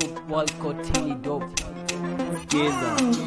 Paul Kotini dope. Skiza.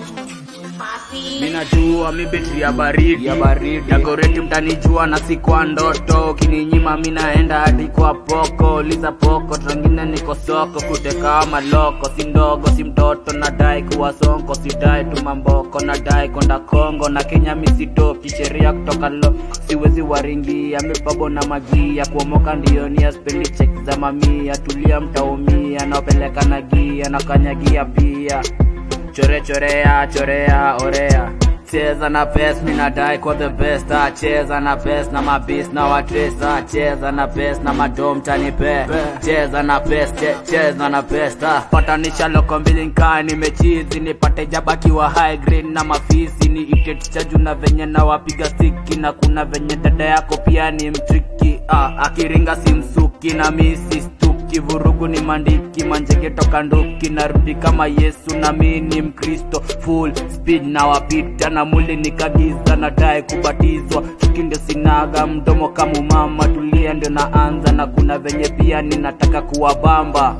Minajua mi betri ya baridi Ya baridi. Dagoreti mtanijua na si kwa ndoto Kininyima minaenda hadi kwa poko Liza poko trangine niko soko Kuteka maloko si ndogo si mtoto Nadai kuwa sonko sidai tumamboko Nadai konda Kongo na Kenya misidoki Sheria kutoka lo siwezi waringia Mibabo na magia kuomoka ndio nia Spendi check za mamia tulia mtaumia Naopeleka na gia na kanyagia pia chore chorea chorea orea cheza na pes minadai kwa the best ah, cheza na pes na mabis na watresa cheza na pes na madom tanipe cheza na pes che, cheza na pes ah. patanisha loko mbili nkaa nimechizi nipate jabakiwa high grade na mafisi ni iteticha juu na venye na wapiga stiki na kuna venye dada yako pia ni mtriki ah, akiringa simsuki na misi stuki vurugu ni mandiki manjege toka nduki narudi kama yesu na mi ni mkristo full speed na wapita na muli nikagiza nadai kubatizwa chuki ndio sinaga mdomo kama umama tulia ndio naanza na kuna venye pia ninataka kuwabamba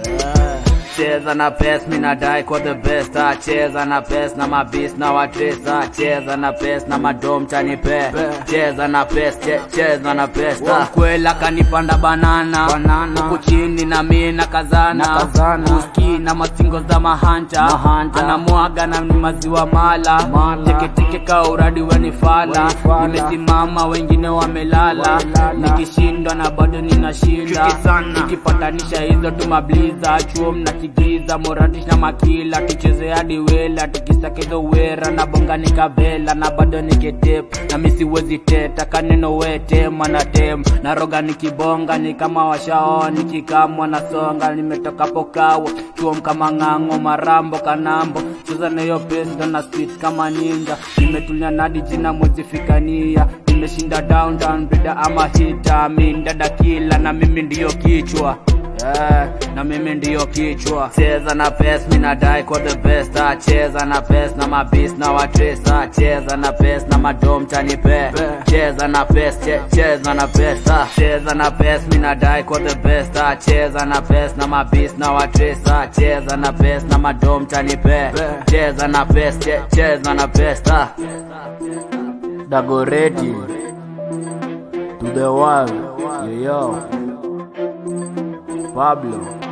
cheza na pes minadai kwa the best ah, cheza na pes na mabis na watresa cheza na pes na madom chanipe cheza na pes che, cheza na pes ah. kwela kanipanda banana Banana. huku chini na mi na kazana Na kazana. uski na masingo za mahanja Mahanja. anamwaga na ni maziwa mala Mala. teketeke ka uradi wenifala Wenifala. nimesimama wengine wamelala Wamelala. nikishindwa na bado ninashinda Chuki sana. tukipatanisha hizo tumabliza chuo mnakigiza moratish na makila tucheze hadi wela tukisakezo wera na bonga nikavela na bado niketep na misiwezi teta kaneno wetema na tem na roga nikibonga ni kama washao nikikamwa na songa nimetoka pokawa chuom kama ng'ang'o marambo kanambo cheza nayo pesa na spit kama ninja nimetulia nadi jina mwezifikania nimeshinda downtown bida ama hita mindada kila na mimi ndiyo kichwa Yeah, na mimi ndiyo kichwa cheza na pes minadai kwa the best ah, cheza na pes na mabis na watresa cheza na pes na madom chanipe cheza na pes che, cheza na pes ah, cheza na pes minadai kwa the best ah, cheza na pes na mabis na watresa cheza na pes na madom chanipe cheza na pes che, cheza na pes ah. Dagoreti to the world, yo, yo. Pablo.